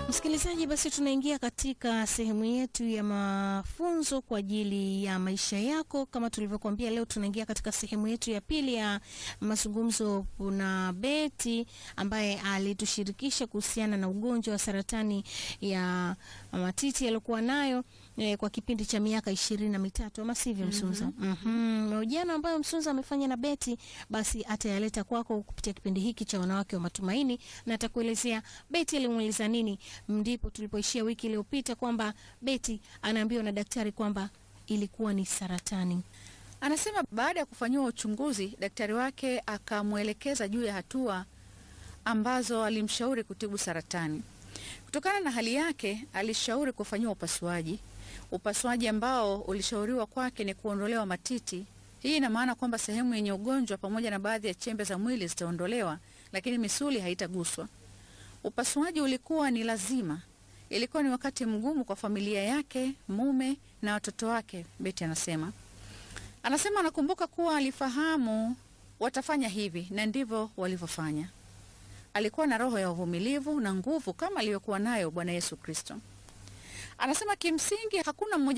Msikilizaji, basi tunaingia katika sehemu yetu ya mafunzo kwa ajili ya maisha yako. Kama tulivyokuambia, leo tunaingia katika sehemu yetu ya pili ya mazungumzo na Beti ambaye alitushirikisha kuhusiana na ugonjwa wa saratani ya matiti aliyokuwa nayo eh, kwa kipindi cha miaka ishirini na mitatu ama sivyo, Msunza? Mhm. Mahojiano ambayo Msunza amefanya na Beti basi atayaleta kwako kupitia kipindi hiki cha wanawake wa matumaini, na atakuelezea Beti alimuuliza nini. Ndipo tulipoishia wiki iliyopita kwamba Beti anaambiwa na daktari kwamba ilikuwa ni saratani. Anasema baada ya kufanyiwa uchunguzi, daktari wake akamwelekeza juu ya hatua ambazo alimshauri kutibu saratani. Kutokana na hali yake, alishauri kufanyiwa upasuaji, upasuaji ambao ulishauriwa kwake ni kuondolewa matiti. Hii ina maana kwamba sehemu yenye ugonjwa pamoja na baadhi ya chembe za mwili zitaondolewa, lakini misuli haitaguswa. Upasuaji ulikuwa ni lazima. Ilikuwa ni wakati mgumu kwa familia yake, mume na watoto wake, Beti anasema. Anasema anakumbuka kuwa alifahamu watafanya hivi na ndivyo walivyofanya. Alikuwa na roho ya uvumilivu na nguvu kama aliyokuwa nayo Bwana Yesu Kristo. Anasema kimsingi hakuna mmoja